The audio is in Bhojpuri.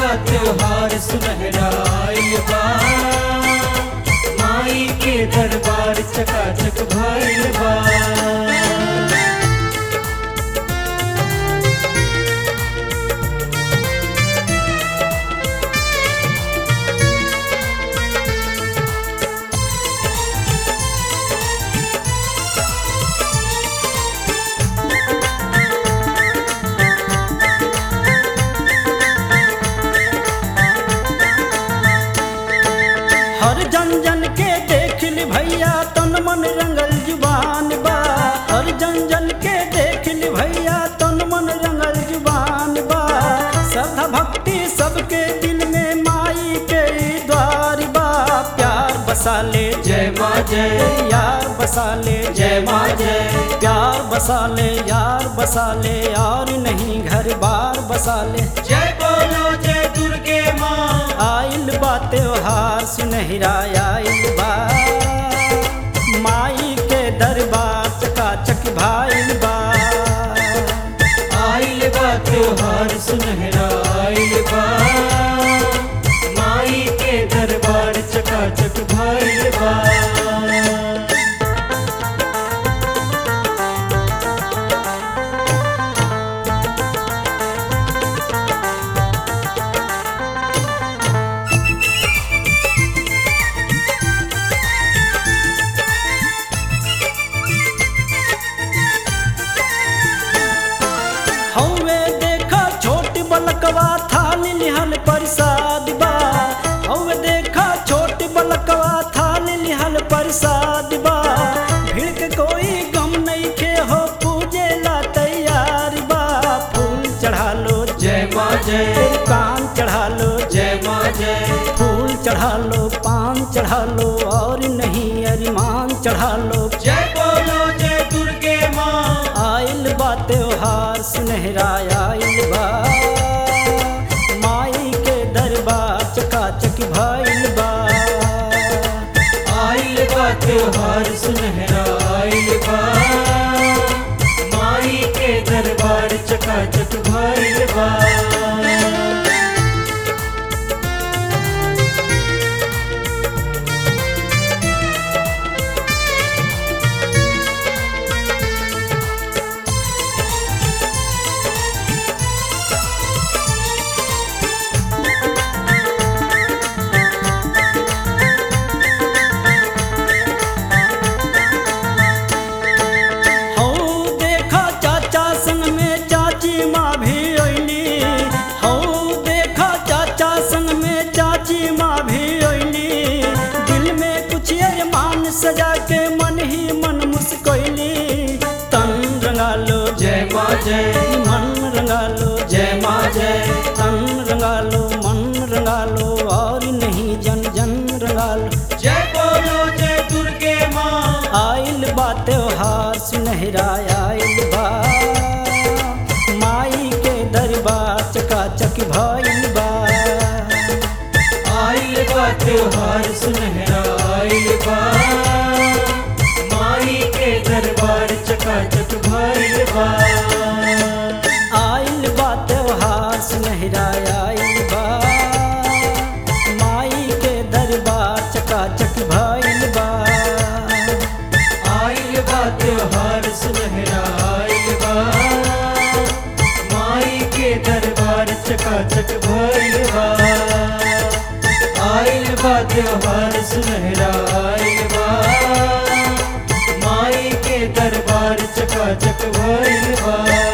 बा त्योहार सुनहरा आइल बा माई के दरबार चकाचक भइल बा हर जन जन के देख ली भैया तन मन रंगल जुबान बा हर जन जन के देख ली भैया तन मन रंगल जुबान बा श्रद्धा भक्ति सबके दिल में माई के द्वार बा प्यार बसा ले जय माँ जय यार बसा ले जय माँ जय प्यार बसा ले यार बसा ले और नहीं घर बार बसा ले जय बोलो जय दुर्गे माँ आइल बा त्योहार सुनहरा आइल बा माई के दरबार चकाचक भाइल बा आइल बा त्योहार सुनहरा आइल बा माई के दरबार चकाचक भइल बा हौवे देखा छोट बलकवा थाली लिहल प्रसाद बा हौवे देखा छोट बलकवा थाली लिहल प्रसाद बा भीड़ के कोई गम नहीं के हो पूजे ला तैयार बा फूल चढ़ा लो जय माँ जय कान चढ़ा लो जय माँ जय फूल चढ़ा लो पान चढ़ा लो और नहीं अरिमान चढ़ा लो जय बोलो जय दुर्गे माँ आइल बा त्योहार सुनहरा आइल बा माई के दरबार चकाचक भइल बा आइल बा त्योहार सुनहरा आइल बा माई के दरबार चकाचक भइल बा हौ देखा चाचा संग में चाची माँ भी अइली हौ देखा चाचा संग में चाची माँ भी अइली दिल में कुछ अरमान सजा के मन ही मन मुस्कैली तन रंगा लो जय माँ जय मन रंगा लो जय माँ जय तन रंगा लो मन रंगा लो और नहीं जन जन रंगा लो जय बोलो जय दुर्गे माँ आइल बा त्योहार सुनहरा आइल बा माई के दरबार चकाचक भइल बा आइल बा त्योहार सुनहरा आइल बा माई के दरबार चकाचक भइल बा आइल बा त्योहार सुनहरा आइल बा माई के दरबार चकाचक भइल बा आइल बा त्योहार सुनहरा आइल बा माई के दरबार चकाचक भइल बा आइल बा त्योहार सुनहरा आइल बा माई के दरबार चकाचक भइल बा